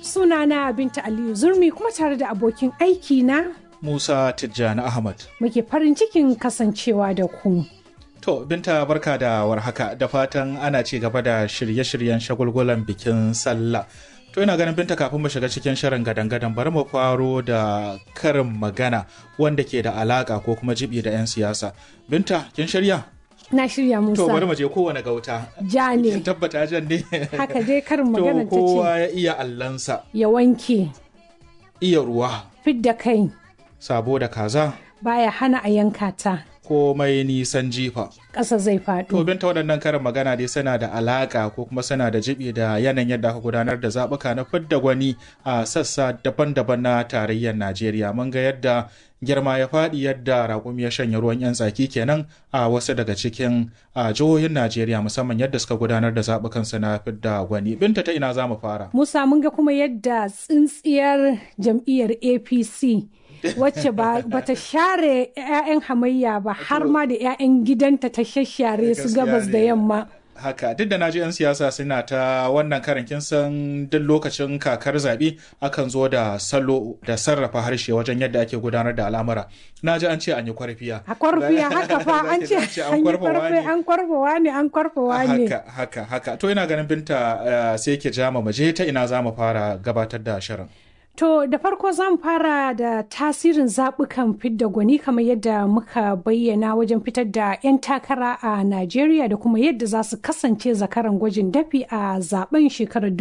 Sunana Binta Aliyu Zurmi kuma tare da abokin aiki na Musa Tijjani Ahmad. muke farin cikin kasancewa da ku. To, Binta barka da warhaka da fatan ana ci gaba da shirye-shiryen shagulgulan bikin sallah. To ina ganin Binta kafin mu shiga cikin shirin gadan-gadan bari mu faro da karin magana wanda ke da alaka ko kuma jibi da 'yan siyasa. Binta, kin shirya? Na shirya Musa. To bari mu je kowane gauta. Ja ne. Kin tabbata jan ne. Haka dai karin magana To ta ce kowa ya iya allansa, ya wanke iya ruwa, fidda kai sabo da kaza, baya hana a yanka ta komai nisan jifa. ƙasa zai To faɗo. binta waɗannan karin magana dai suna da alaƙa ko kuma suna da jibi da yanayin yadda aka gudanar da zaɓuka na fidda gwani a sassa daban-daban na tarayyar Najeriya. Mun ga yadda girma ya faɗi yadda raƙumi ya shanya ruwan 'yan tsaki kenan a wasu daga cikin a jihohin Najeriya musamman yadda suka gudanar da zaɓukansu na fidda gwani. Binta ta ina za mu fara? Musa mun ga kuma yadda tsintsiyar jam'iyyar APC wacce ba ta share 'ya'yan hamayya ba har ma da 'ya'yan gidanta ta shashare su Gaskiya gabas da ne. yamma. haka duk da na ji 'yan siyasa suna ta wannan karin kin san duk lokacin kakar zaɓe akan zo da salo da sarrafa harshe wajen yadda ake gudanar da al'amura na ji an ce an yi kwarfiya A kwarfiya haka fa an ce an yi kwarfe an kwarfawa ne an kwarfawa ne. haka haka haka to ina ganin binta eh, sai ke jama mu je ta ina za mu fara gabatar da shirin To da farko zan fara da tasirin zaɓukan fidda gwani kamar yadda muka bayyana wajen fitar da 'yan takara a Najeriya da kuma yadda za su kasance zakaran gwajin dafi a zaben shekarar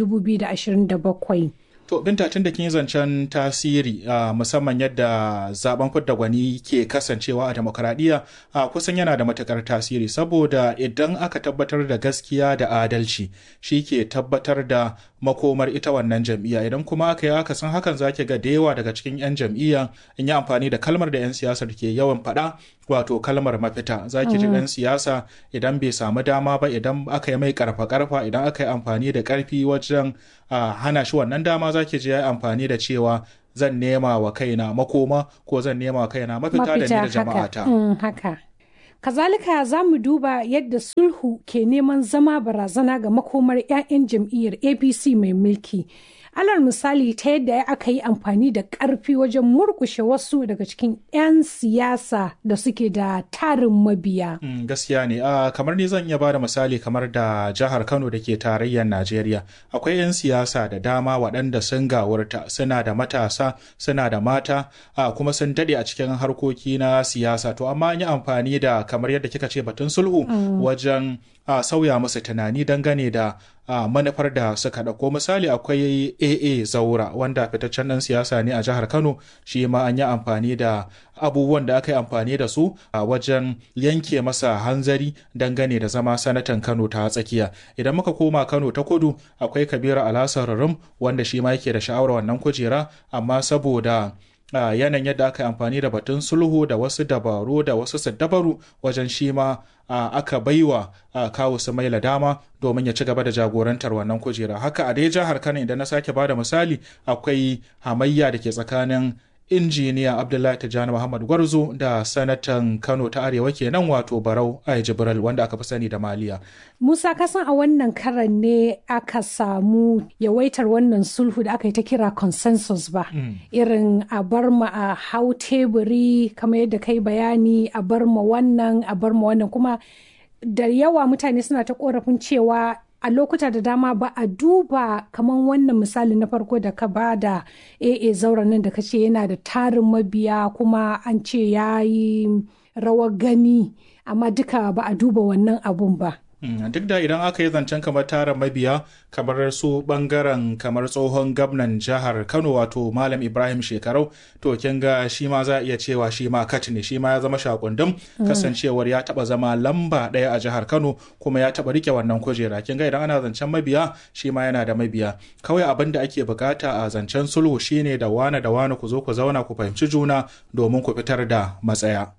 2027. To binta tun da kin yi zancen tasiri a musamman yadda zaben fidda gwani ke kasancewa a demokradiyya a kusan yana da matukar tasiri saboda idan aka tabbatar da gaskiya da adalci shi ke tabbatar da makomar ita wannan jam'iyya idan kuma aka yi aka san hakan zaki ga da yawa daga cikin 'yan jam'iyya in yi amfani da kalmar da 'yan siyasar ke yawan faɗa wato kalmar mafita zaki ji ɗan siyasa idan bai samu dama ba idan aka yi mai karfa karfa idan aka yi amfani da karfi wajen a hana shi wannan dama zaki ji ya yi amfani da cewa zan nema wa kaina makoma ko zan nema wa kaina mafita da ni da jama'ata. Mm, haka. Kazalika za mu duba yadda sulhu ke neman zama barazana ga makomar 'ya'yan jam'iyyar APC mai mulki. Alal misali ta yadda aka yi amfani da ƙarfi wajen murkushe wasu daga cikin 'yan siyasa da suke da tarin mabiya. Mm, gaskiya ne a kamar ni zan iya ba da misali kamar da jihar kano da ke tarayyar najeriya akwai 'yan siyasa da dama waɗanda sun gawurta suna da matasa suna da mata a kuma sun daɗe a cikin harkoki na siyasa to amma an yi amfani da kamar yadda kika ce batun sulhu wajen a sauya musu tunani dangane da a manufar da suka ɗauko misali akwai aa zaura wanda fitaccen ɗan siyasa ne a jihar kano shi ma an yi amfani da abubuwan da aka yi amfani da su a wajen yanke masa hanzari dangane da zama sanatan kano ta tsakiya idan muka koma kano ta kudu akwai kabiru alasar rum wanda shi ma yake da sha'awar wannan kujera amma saboda a yanayin yadda aka yi amfani da batun sulhu da wasu dabaru da wasu saddabaru wajen shi ma a, aka baiwa a, kawo su maila dama domin ya ci gaba da jagorantar wannan kujera haka a dai jihar kano idan na sake bada misali akwai hamayya da ke tsakanin injiniya abdullahi tijjani muhammad gwarzo da sanatan kano ta arewa kenan wato barau ai jibril wanda aka fi sani da maliya Musa kasan a wannan karan ne aka samu yawaitar wannan sulhu da aka yi ta kira consensus ba. Irin a bar ma a hau teburi kamar yadda kai bayani a bar ma wannan a bar ma wannan kuma da yawa mutane suna ta korafin cewa a lokuta da dama ba a duba kamar wannan misali na farko da ka ba da AA zauren nan da ka ce yana da tarin mabiya kuma an ce ya yi rawar gani amma duka ba a duba wannan abun ba. Mm, duk da idan aka yi zancen kamar tara mabiya kamar su bangaren kamar tsohon gwamnan jihar kano wato malam ibrahim shekarau to kin ga shi ma za a iya cewa shi ma kat ne shi ma ya zama shakundum kasancewar ya taba zama lamba ɗaya a jihar kano kuma ya taba rike wannan kujera kin ga idan ana zancen mabiya shi ma yana da mabiya kawai abin da ake bukata a zancen sulhu shine da wane da wane ku zo ku zauna ku fahimci juna domin ku fitar da matsaya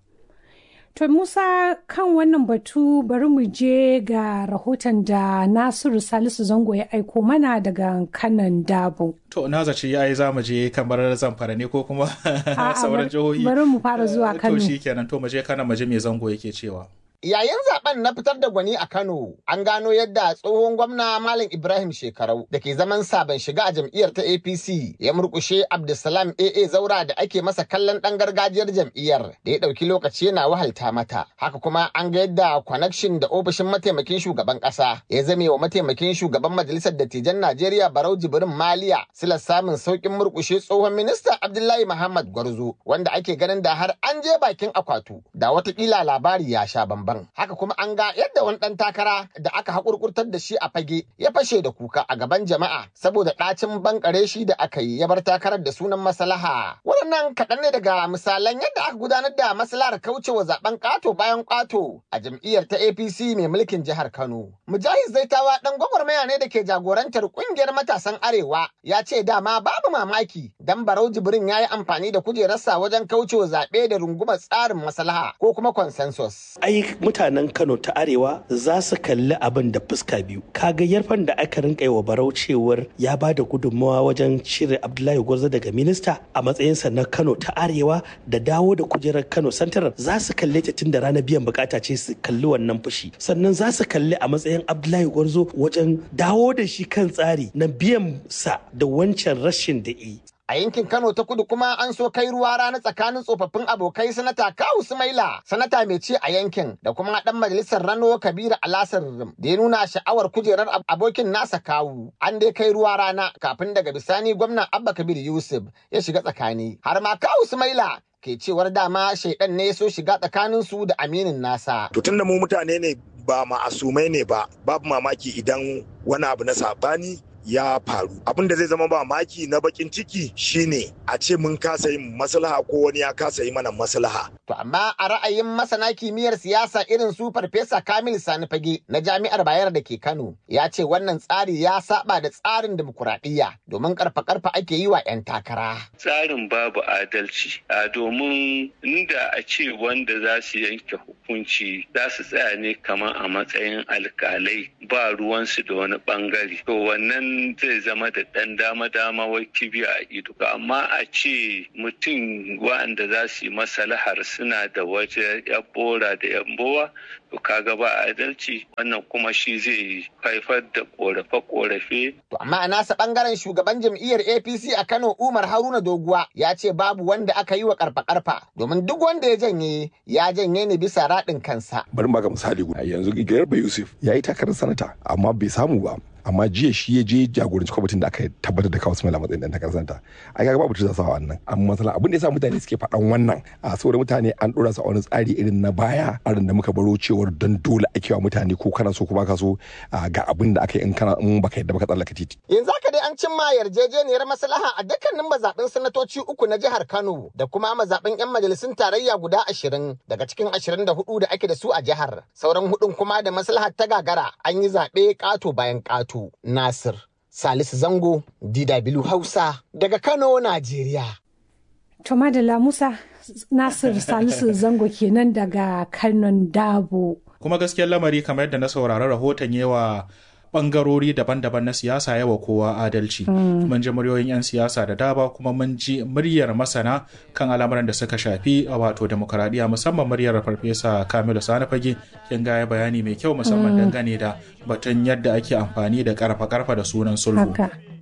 To Musa kan wannan batu bari mu je ga rahoton da Nasiru Salisu Zango ya aiko mana daga kanan dabo. To na zaci ya yi zamu je kamar zamfara ne ko kuma A'a, sauran bari- jihohi. bari mu fara zuwa Eh, Kano. To shi kenan to mu je kana mu je me zango yake cewa. Yayin zaben na fitar da gwani a Kano, an gano yadda tsohon gwamna Malam Ibrahim Shekarau da ke zaman sabon shiga a jam'iyyar ta APC ya murkushe Abdulsalam AA Zaura da ake masa kallon ɗan gargajiyar jam'iyyar da ya ɗauki lokaci yana wahalta mata. Haka kuma an ga yadda connection da ofishin mataimakin shugaban ƙasa ya zame wa mataimakin shugaban majalisar dattijan Najeriya Barau Jibrin Maliya silar samun sauƙin murkushe tsohon minista Abdullahi Muhammad Gwarzo wanda ake ganin da har an je bakin akwatu da watakila labari ya sha bamban. Haka kuma an ga yadda wani ɗan takara da aka haƙurƙurtar da shi a fage ya fashe da kuka a gaban jama'a saboda ɗacin bankare shi da aka yi ya bar takarar da sunan maslaha. Waɗannan kaɗan ne daga misalan yadda aka gudanar da maslahar kaucewa zaben ƙato bayan ƙato a jam'iyyar ta APC mai mulkin jihar Kano. Mujahid Zaitawa ɗan gwagwarmaya ne da ke jagorantar ƙungiyar matasan Arewa ya ce dama babu mamaki dan Barau Jibrin ya yi amfani da kujerarsa wajen kaucewa zaɓe da rungumar tsarin maslaha ko kuma consensus. Ai mutanen Kano ta Arewa za su kalli abin da fuska biyu. Kaga yarfan da aka rinka yi wa Barau cewar ya ba da gudunmawa wajen cire Abdullahi Gwarzo daga minista a matsayinsa na Kano ta Arewa da dawo da kujerar Kano Santarar za su kalle ta tun da ranar biyan bukata ce su kalli wannan fushi. Sannan za su kalli a matsayin Abdullahi Gwarzo wajen dawo da shi kan tsari na biyan sa da wancan rashin da yi. A yankin Kano ta kudu kuma an so kai ruwa rana tsakanin tsofaffin abokai sanata Kawu Sumaila, sanata mai ci a yankin da kuma dan majalisar Rano Kabiru Alasar da ya nuna sha'awar kujerar abokin nasa Kawu. An dai kai ruwa rana kafin daga bisani gwamnan Abba Kabir Yusuf ya shiga tsakani. Har ma Kawu Sumaila ke cewar dama shaidan ne so shiga tsakanin su da aminin nasa. To tunda mu mutane ne ba ma'asumai ne ba, babu mamaki idan wani abu na sabani ya faru abin da zai zama ba maki na bakin ciki shine a ce mun kasa yin maslaha ko wani ya kasa yi mana maslaha to amma a ra'ayin masana kimiyyar siyasa irin su farfesa kamil sani fage na jami'ar bayar da ke kano ya ce wannan tsari ya saba da tsarin demokuraɗiyya domin karfa karfa ake yi wa 'yan takara tsarin babu adalci a domin inda a ce wanda za su yanke hukunci za su tsaya ne kamar a matsayin alkalai ba ruwansu da wani bangare to wannan zai zama da ɗan dama-dama wai kibiya a ido amma a ce mutum wa'anda za su yi masalahar suna da waje ya bora da yambowa to kaga ba adalci wannan kuma shi zai haifar da korafe-korafe. To amma a nasa bangaren shugaban jam'iyyar APC a Kano Umar Haruna Doguwa ya ce babu wanda aka yi wa karfa-karfa domin duk wanda ya janye ya janye ne bisa raɗin kansa. Bari baka misali guda yanzu Garba Yusuf ya yi takarar sanata amma bai samu ba amma jiya shi ya je jagoranci kwamitin da aka tabbatar da kawo Ismail a matsayin dan takarar santa ai kaga babu tuza sawa wannan amma masala abin da yasa mutane suke faɗan wannan a saboda mutane an dora su a wani tsari irin na baya arin da muka baro cewar don dole ake wa mutane ko kana so ko baka so ga abin da aka yi in kana in baka yadda baka tsallaka titi yanzu haka dai an cimma yarjejeniyar maslaha a dukkanin mazaɓin sanatoci uku na jihar Kano da kuma mazaɓin 'yan majalisun tarayya guda ashirin daga cikin ashirin da hudu da ake da su a jihar sauran hudun kuma da maslahar ta gagara an yi zaɓe ƙato bayan ƙato Nasir Salisu Zango, DW Hausa, daga Kano, Najeriya. To Madalla Musa Nasir Salisu Zango kenan daga Kanon Dabo. Kuma gaskiyar lamari kamar yadda na saurari rahoton yawa bangarori daban-daban na siyasa yawa kowa adalci. Mun ji muryoyin 'yan siyasa da daba kuma mun ji muryar masana kan al'amuran da suka shafi a wato demokaradiyya musamman muryar farfesa Kamilu Sani Fage kin gaya bayani mai kyau musamman dangane da batun yadda ake amfani da karfa-karfa da sunan sulhu.